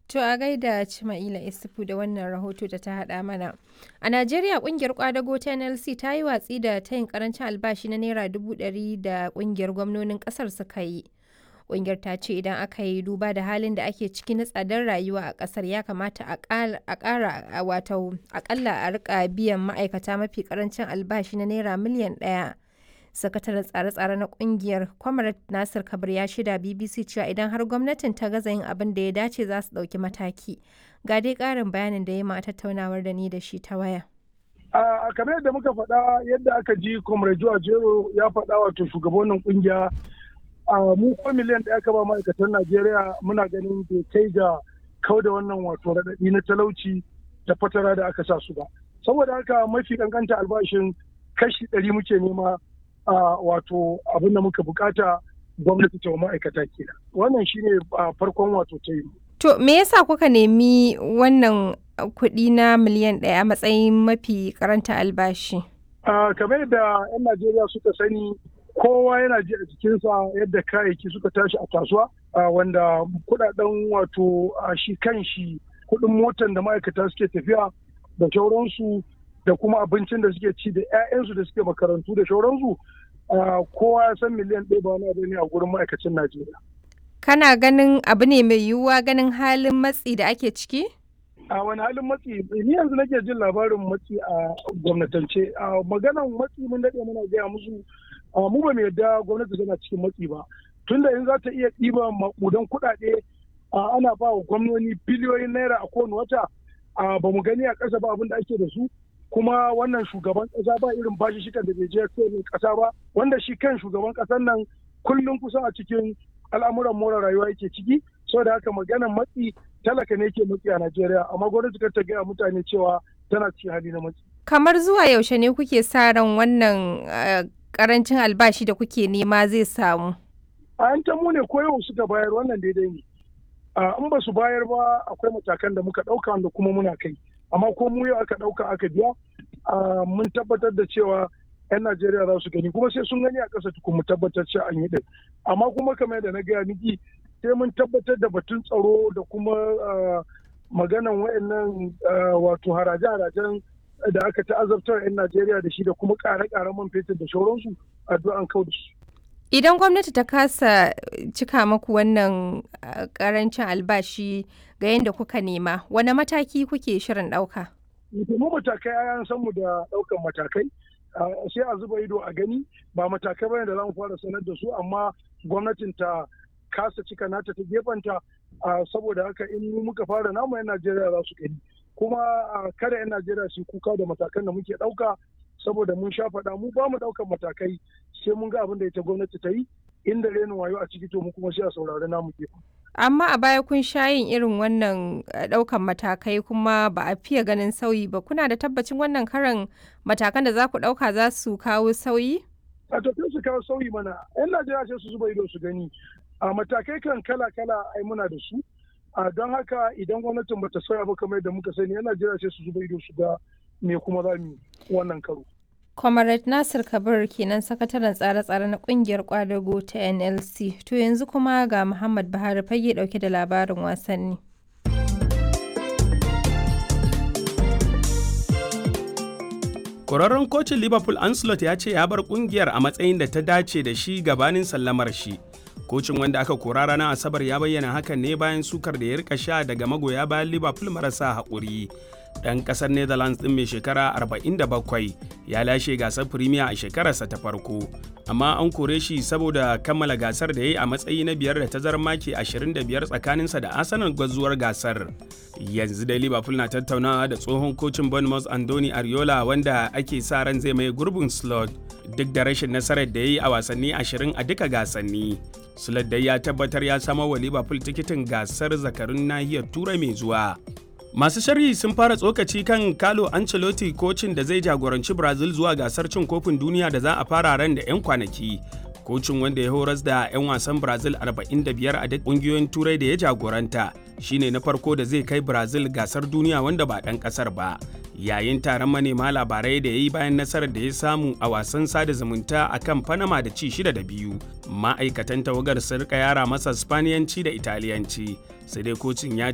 To a gaida Cima'ila Isufu da wannan rahoto da ta haɗa mana. A Najeriya ƙungiyar kwadago ta NLC ta yi watsi da tayin karancin albashi na Naira dubu ɗari da ƙungiyar gwamnonin ƙasar suka yi. Ƙungiyar ta ce idan aka yi duba da halin da ake ciki na tsadar rayuwa a ƙasar ya kamata a ƙara wato aƙalla a rika biyan ma'aikata mafi ƙarancin albashi na Naira miliyan ɗaya. sakataren tsare-tsare na kungiyar kwamarat nasir kabir ya shida bbc cewa idan har gwamnatin ta gaza yin abin da ya dace za su ɗauki mataki ga dai ƙarin bayanin da ya ma tattaunawar da ni da shi ta waya a kamar yadda muka faɗa yadda aka ji comrade joa jero ya faɗa wato shugabannin kungiya a mu ko miliyan ɗaya ka ba ma'aikatan najeriya muna ganin bai kai ga kau da wannan wato raɗaɗi na talauci da fatara da aka sa su ba saboda haka mafi kankanta albashin kashi ɗari muke nema Uh, wato abin da muka bukata gwamnati ta ma'aikata kenan wannan shine uh, farkon wato ta yi to me yasa kuka nemi wannan kuɗi na miliyan ɗaya a matsayin mafi karanta albashi uh, kamar yadda 'yan najeriya suka sani kowa yana ji a jikinsa yadda kayayyaki suka tashi a kasuwa wanda kudaden wato shi kan shi kuɗin motan da ma'aikata suke tafiya da shauransu da kuma abincin da suke ci da 'ya'yansu da suke makarantu da shauransu kowa ya san miliyan ɗaya ba wani abu ne a gurin ma'aikacin Najeriya. Kana ganin abu ne mai yiwuwa ganin halin matsi da ake ciki? A wani halin matsi, ni yanzu nake jin labarin matsi a gwamnatance. A maganan matsi mun daɗe muna gaya musu mu ba mu yadda gwamnati tana cikin matsi ba. Tunda in za ta iya ɗiba maƙudan kuɗaɗe ana ba wa gwamnoni biliyoyin naira a kowane wata ba mu gani a ƙasa ba abin da ake da su. kuma wannan shugaban kasa ba irin bashi shikan da bai je kowane kasa ba wanda shi kan shugaban kasan nan kullum kusan a cikin al'amuran more rayuwa yake ciki saboda haka maganan matsi talaka ne ke matsi a Najeriya amma gwamnati kar ta gaya mutane cewa tana cikin hali na matsi. Kamar zuwa yaushe ne kuke sa ran wannan karancin albashi da kuke nema zai samu? A yan mu ne ko yau suka bayar wannan daidai ne. In ba su bayar ba akwai matakan da muka ɗauka wanda kuma muna kai. amma ko mu yau aka ɗauka aka biya mun tabbatar da cewa 'yan Najeriya za su gani kuma sai sun gani a ƙasa tukun mu tabbatar cewa an yi ɗin amma kuma kamar yadda na gaya miki sai mun tabbatar da batun tsaro da kuma maganan wayannan wato haraje-harajen da aka ta'azabtar 'yan Najeriya da shi da kuma ƙare-ƙaren man fetur da shauransu addu'an kau da su. Idan gwamnati ta kasa cika maku wannan karancin albashi ga yadda kuka nema, wane mataki kuke shirin ɗauka? Mu matakai an san mu da ɗaukan matakai, sai a zuba ido a gani ba matakai bane da za mu fara sanar da su amma gwamnatin ta kasa cika nata ta gefanta saboda haka in muka fara namu 'yan Najeriya za su gani. Kuma kada 'yan Najeriya su kuka da matakan da muke ɗauka saboda mun sha faɗa mu ba mu ɗaukan matakai sai mun ga abin da ita gwamnati ta yi inda renin wayo a ciki to mu kuma sai a saurari namu gefen. Amma a baya kun sha yin irin wannan ɗaukan matakai kuma ba a fiye ganin sauyi ba kuna da tabbacin wannan karan matakan da za ku ɗauka za su kawo sauyi? A to su kawo sauyi mana 'yan Najeriya sai su zuba ido su gani a matakai kan kala-kala ai muna da su a don haka idan gwamnatin bata sauya ba kamar yadda muka sani 'yan Najeriya sai su zuba ido su ga me kuma za mu wannan karo. Comrade Nasir Kabir kenan sakataren tsare-tsare na kungiyar kwadago ta NLC. To yanzu kuma ga Muhammad Buhari fage dauke da labarin wasanni. Kwararren kocin Liverpool Ancelot ya ce ya bar kungiyar a matsayin da ta dace da shi gabanin sallamar shi. Kocin wanda aka kora ranar Asabar ya bayyana hakan ne bayan sukar da ya rika sha daga magoya bayan Liverpool marasa haƙuri. ɗan ƙasar netherlands ɗin mai shekara 47 ya lashe gasar premier a shekararsa ta farko amma an kore shi saboda kammala gasar da ya yi a matsayi na biyar da tazarar maki 25 tsakaninsa da arsenal gwazuwar gasar yanzu dai liverpool na tattaunawa da tsohon kocin bournemouth andoni ariola wanda ake sa ran zai mai gurbin slot duk da rashin nasarar da ya yi a wasanni 20 a duka gasanni slot dai ya tabbatar ya samo wa liverpool tikitin gasar zakarun nahiyar turai mai zuwa Masu sharhi sun fara tsokaci kan Carlo Ancelotti kocin da zai jagoranci Brazil zuwa gasar cin kofin duniya da za a fara ran da 'yan kwanaki. Kocin wanda ya horas da 'yan wasan Brazil 45 a duk ƙungiyoyin turai da ya jagoranta shine na farko da zai kai Brazil gasar duniya wanda ba ɗan ƙasar ba. Yayin taron manema labarai da ya yi bayan nasarar da ya samu a wasan sada zumunta a kan Panama da ci shida da biyu. Ma'aikatan tawagar sun rika yara masa Spaniyanci da Italiyanci. Sai dai kocin ya